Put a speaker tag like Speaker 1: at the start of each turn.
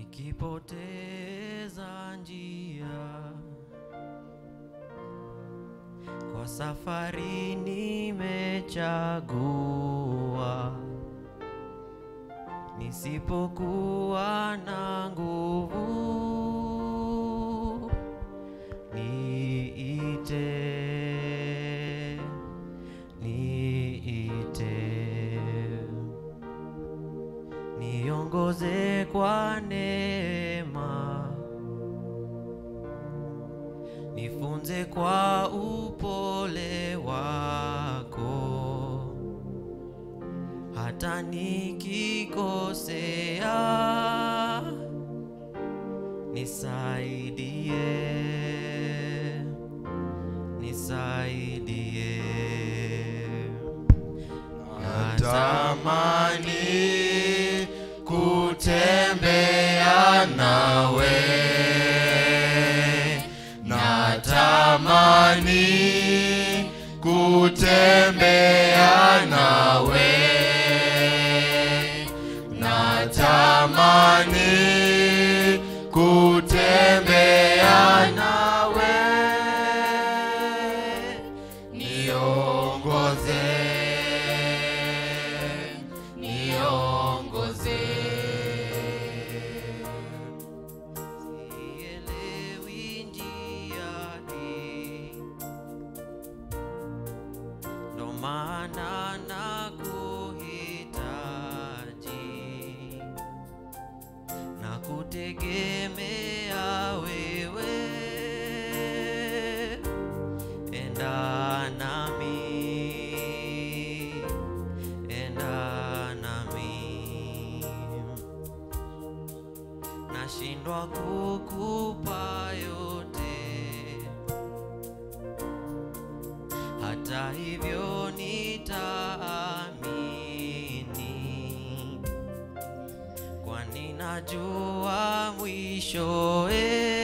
Speaker 1: nikipoteza njia kwa safari nimechagua, nisipokuwa na nguvu niite, niite, niongoze kwa neema, nifunze kwa upole wako, hata nikikosea nisaidie, nisaidie.
Speaker 2: Natamani kutembea nawe, natamani kutembea nawe, natamani kutembea nawe, niongoze, niongoze.
Speaker 1: Sielewi njia hii, ndo maana nakuhitaji na kutegemea wewe, enda nami, enda nami nashindwa kukupa yote, hata hivyo nitaamini, kwani najua mwishowe